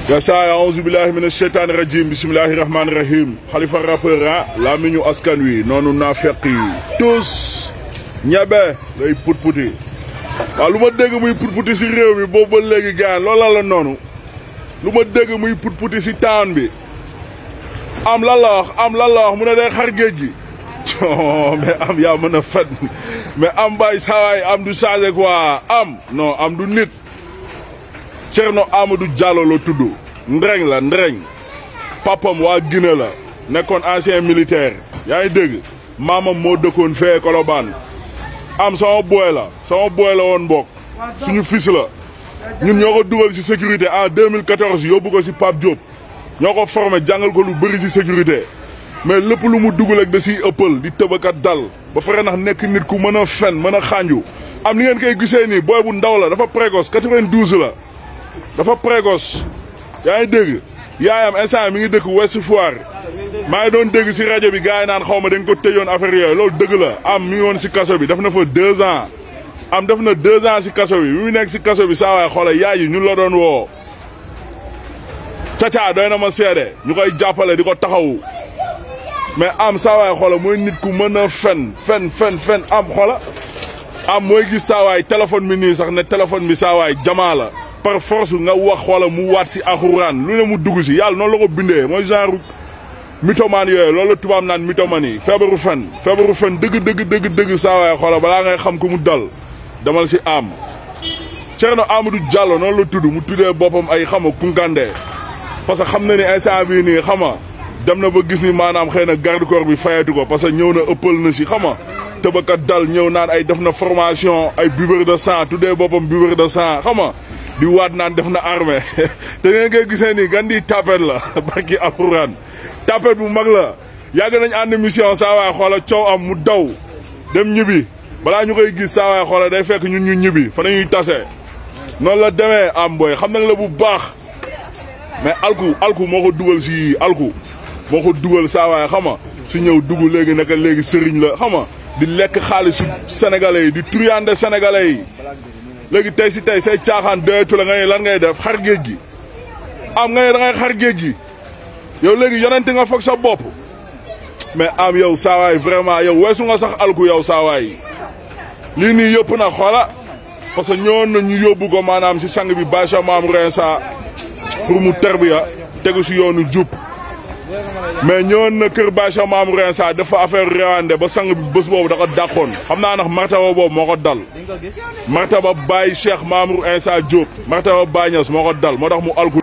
gasaay aouzu billahi mina sheytaani rajim bisimilahi rahmaani rahim xalifa rappeur ah laa mi ñu askan wi noonu naa fekk yi tous ñebe ngay put-puti waaw lu ma dégg muy put-puti si réew mi boobu ba léegi gaan loola la noonu lu ma dégg muy put-puti si town bi am lan la wax am lan la wax mu ne day xar géej gi mais am yaa mën a fen mais am bay sawaay am du changé quoi am non am du nit Cerno Amadou Diallo la tudd ndreñ la ndreñ papam waa Guinée la nekkoon ancien militaire yaa ngi dégg maamam moo dëkkoon fee Colobane am sama booy la sama booy la woon mbokk suñu fils la ñun ñoo ko dugal ci sécurité en 2014 yóbbu ko ci Pape Diop ñoo ko formé jàngal ko lu bëri ci sécurité mais lépp lu mu dugal ak da ciy ëppal di tëbakat dal ba pare ndax nekk nit ku mën a fen mën a xànju am ni ngeen koy gisee nii booy bu ndaw la dafa précoce 92 la dafa précoce yaa ngi dégg yaayam instant mi ngi dëkk Ouest Foire maa ngi doon dégg si rajo bi gars yi naan xaw ma dañ ko tëjoon affaire yooyu loolu dëgg la am mi ngi woon si kaso bi def na fa deux ans am def na deux ans si kaso bi bi mu nekk si kaso bi saa waay xoolal yaay yi ñun la doon woo caca doy na ma seede ñu koy jàppale di ko taxawu mais am saa waay xoolal mooy nit ku mën a fen fen fen fen am xoola am mooy gis saa waay téléphone bi nii sax ne téléphone bi saa waay jamaa la par force nga wax xoola mu waat si axuraan lu ne mu dugg si yàlla noonu la ko bindee mooy genre mythomane yooyu loolu la tubaab naan mythomane yi feebaru fen feebaru fen dëgg dëgg dëgg dëgg saa waay xoola balaa ngay xam ku mu dal demal si am Cerno Amadou Diallo noonu la tudd mu tuddee boppam ay xama kunkande parce que xam na ni instant bii nii xama dem na ba gis ni maanaam xëy na garde corps bi fayatu ko parce que ñëw na ëppal na si xama tëbakat dal ñëw naan ay def na formation ay buveur de sang tuddee boppam buveur de sang xama di waat naan def na armée te ngeen koy gisee nii gan di tapet la barki alxuraan tapet bu mag la yàgg nañ ànd mission saa waay xoola coow am mu daw dem ñibbi balaa ñu koy gis saa waay xoola day fekk ñun ñu ñibbi fa nañuy tase noonu la demee am booy xam nañ la bu baax mais alku alku moo ko dugal si alku moo ko dugal saa waay xama si ñëw dugg léegi naka léegi sëriñ la xama di lekk xaalisu sénégalais yi di truyande sénégalais yi léegi tey si tey say caaxaan doyetu la ngay lan ngay def xar géej gi am ngay da ngay xar géej gi yow léegi yonente nga foog sa bopp mais am yow saawaay vraiment yow weesu nga sax alku yow saawaay lii nii yëpp na xoola parce que ñëwoon na ñu yóbbu ko maanaam si sang bi Bacha Maam Rensa pour mu terbiya tegu si yoonu jub mais ñëwoon na kër Bacha Maam Rensa dafa affaire réwande ba sang bi bés boobu da ko dàqoon xam naa ndax martaba boobu moo ko dal martaba Baye Cheikh Mamour Insa Diop martaba Baye Niass moo ko dal moo tax mu alku